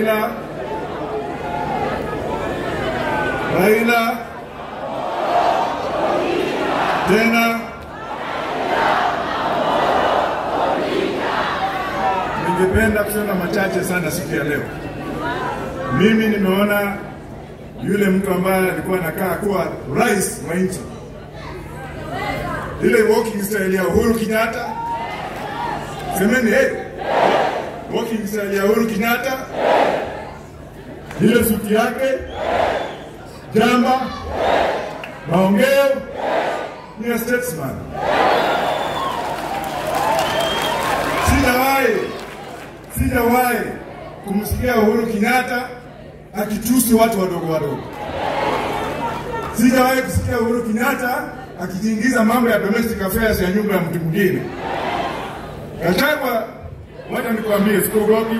Raila Raila tena ningependa kusema machache sana siku ya leo. Mimi nimeona yule mtu ambaye alikuwa anakaa kuwa rais wa nchi, ile walking style ya Uhuru Kenyatta, semeni hey, walking style ya Uhuru Kenyatta, ile suti yake, jamba, maongeo ni a statesman. Sijawahi sijawahi kumsikia Uhuru Kenyatta akitusi watu wadogo wadogo. Sijawahi kusikia Uhuru Kenyatta akijiingiza mambo ya domestic affairs ya nyumba ya mtu mwingine. Gachagua, wacha nikwambie, sikuogopi.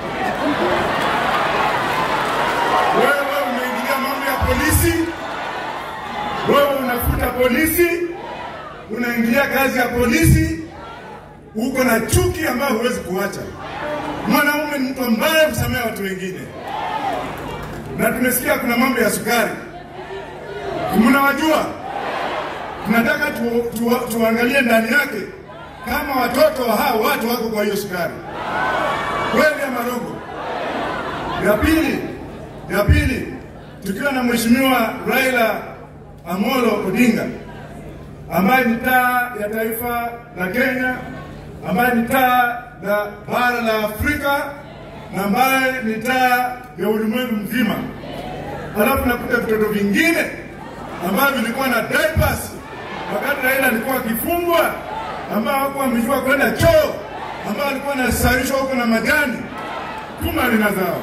Wewe umeingilia mambo ya polisi, wewe unafuta polisi, unaingilia kazi ya polisi, uko na chuki ambayo huwezi kuacha. Mwanaume ni mtu ambaye kusamea watu wengine, na tumesikia kuna mambo ya sukari, mnawajua. Tunataka tu, tu, tuangalie ndani yake kama watoto wa hao watu wako kwa hiyo sukari kweli ama rongo. Ya pili, ya pili, tukiwa na mheshimiwa Raila Amolo Odinga ambaye ni taa ya taifa la Kenya, ambaye ni taa la bara la Afrika na ambaye ni taa ya ulimwengu mzima. Halafu nakuta vitoto vingine ambavyo vilikuwa na diapers wakati Raila alikuwa akifungwa, ambao hawakuwa wamejua kwenda choo, ambao alikuwa anasarishwa huko na majani kuma lina zao.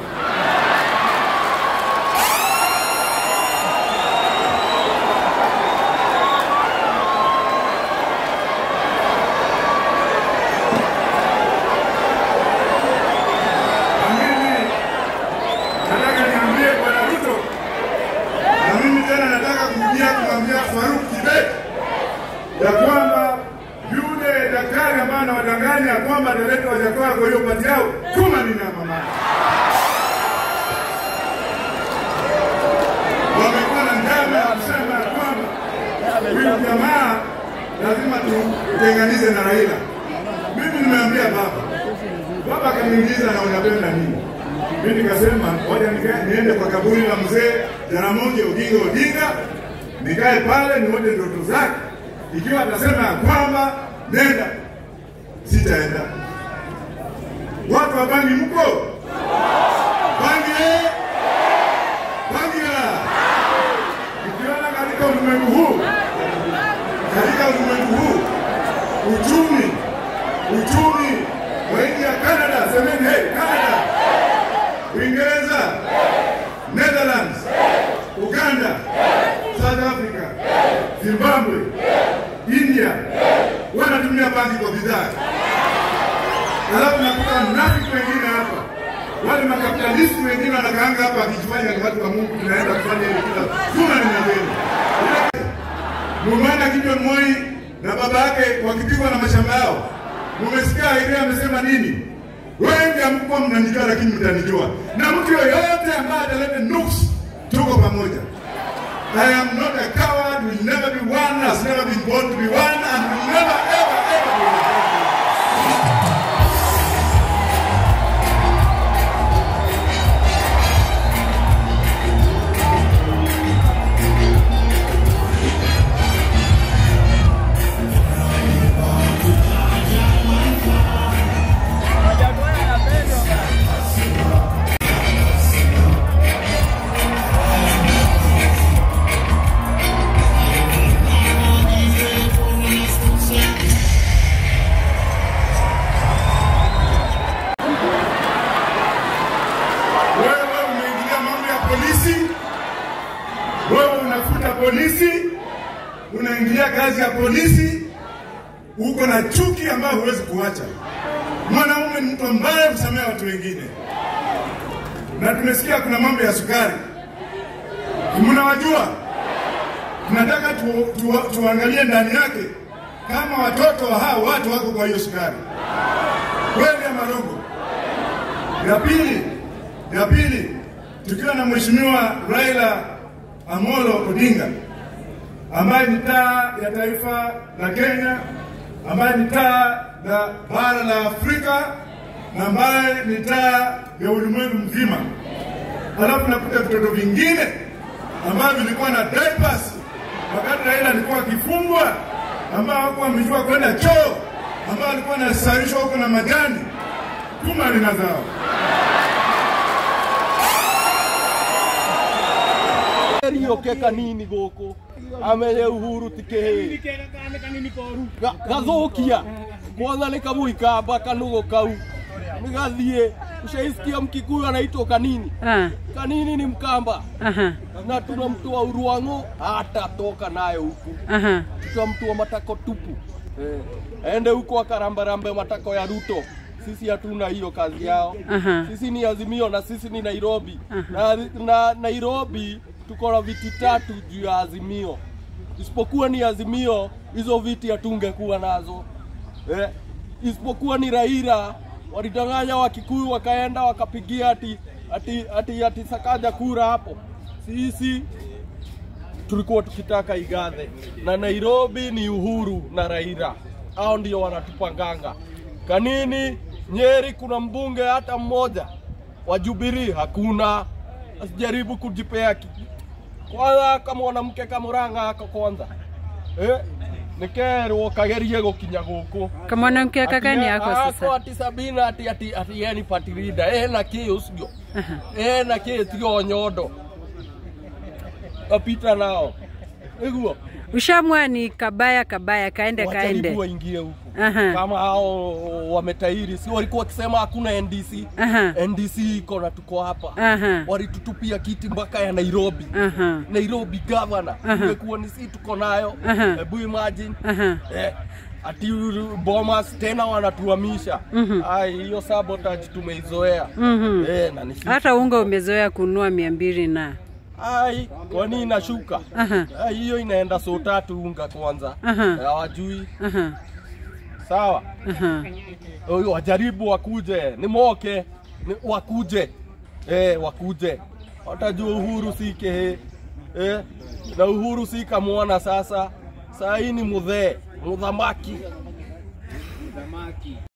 Na mimi nataka niambie Bwana Ruto, na mimi tena nataka kurudia kumwambia Faruk Kibet ya kwamba yule daktari ambaye anawadanganya ya kwamba ataleta wajakoya kwa hiyo pati yao kuma ni na mama wamekuwa na njama ya kusema ya kwamba huyu jamaa lazima tutenganize na Raila. Mimi nimeambia baba, baba akaniuliza na unapenda nini? Mimi nikasema ngoja nika- niende kwa kaburi la mzee Jaramogi Oginga Odinga, nikae pale nione ndoto zake. Ikiwa atasema ya kwamba nenda, sitaenda. Watu wa Bangi mko Bangi eh? Bangi la ukiona katika ulimwengu huu, katika ulimwengu huu uchumi uchumi wa nchi ya Canada, semeni hey, Canada, Uingereza, Netherlands, Uganda, South Africa, Zimbabwe, India wanatumia bangi kwa bidhaa. Alafu nakuta mnafiki wengine hapa, wale makapitalisti wengine wanakaanga hapa akijifanya ni watu wa Mungu, tunaenda kufanya hivi kila juma ni naveni. Mumeona Gideon Moi na baba yake wakipigwa na mashamba yao, mumesikia ile amesema nini? Wengi hamkuwa mnanijua, lakini mtanijua, na mtu yoyote ambaye ataleta nuksi, tuko pamoja. I am not a coward, will never be one, has never been born to be one, and will never ever ever be one. Wewe umeingilia mambo ya polisi, wewe unafuta polisi, unaingilia kazi ya polisi, uko na chuki ambayo huwezi kuacha. Mwanaume ni mtu ambaye kusamea watu wengine, na tumesikia kuna mambo ya sukari, mnawajua. Tunataka tu, tu, tuangalie ndani yake kama watoto wa hao watu wako kwa hiyo sukari, kweli ama rongo? Ya pili, Ya pili, tukiwa na Mheshimiwa Raila Amolo Odinga ambaye ni taa ya taifa la Kenya, ambaye ni taa la bara la Afrika na ambaye ni taa ya ulimwengu mzima. Halafu nakuta vitoto vingine ambavyo vilikuwa na diapers wakati Raila alikuwa akifungwa, ambao hawakuwa wamejua kwenda choo, ambao alikuwa anasarishwa huko na majani tuma lina zao. rioke kanini guku amenye uhuru ti kihii gathukia kwanza ni kamuikamba kanugu kau nigathie ushaisikia mkikuyu anaitwa kanini Ah, kanini ni mkamba aha, na tunamtoa Uruang'u hatatoka naye huku aha. tutamtoa matako tupu eh. ende huko akarambarambe matako ya Ruto sisi hatuna hiyo kazi yao Aha. sisi ni Azimio na sisi ni Nairobi na, na Nairobi tuko na viti tatu juu ya Azimio isipokuwa ni Azimio hizo viti hatungekuwa nazo eh. isipokuwa ni Raila walidanganya Wakikuyu wakaenda wakapigia ati ati ati, ati Sakaja kura hapo sisi tulikuwa tukitaka Igathe na Nairobi ni Uhuru na Raila, hao ndio wanatupanganga. Kanini Nyeri kuna mbunge hata mmoja wa Jubilee hakuna, asijaribu kujipea ki- kwanza kama mwanamke kamuranga ako kwanza eh, nikerwo kagerie gukinya guku kamwanamke kakani yako ako sasa ati Sabina ati ati ati yeye ni party leader eh na ki ucio eh na ki tigo nyondo apita nao iguo ushamwa ni kabaya kabaya kaende wajaribu kaende waingie huku Aha. kama hao wametairi, si walikuwa wakisema hakuna NDC. Aha. NDC iko na tuko hapa, Aha. walitutupia kiti mpaka ya Nairobi. Aha. Nairobi governor Aha. ingekuwa ni si tuko nayo, Aha. hebu imagine Aha. eh, ati Bomas tena wanatuhamisha. Ai, hiyo sabotage tumeizoea Mhm. eh, na ni sisi. hata unga umezoea kununua mia mbili na Ai, kwani inashuka? Aha. Ai, hiyo inaenda so tatu unga kwanza, Aha. hawajui Aha. sawa. Aha. Oyo, wajaribu wakuje, ni moke ni wakuje eh, wakuje watajua uhuru si kehe eh, na uhuru si kamwana sasa. Saa hii ni mudhee mudhamaki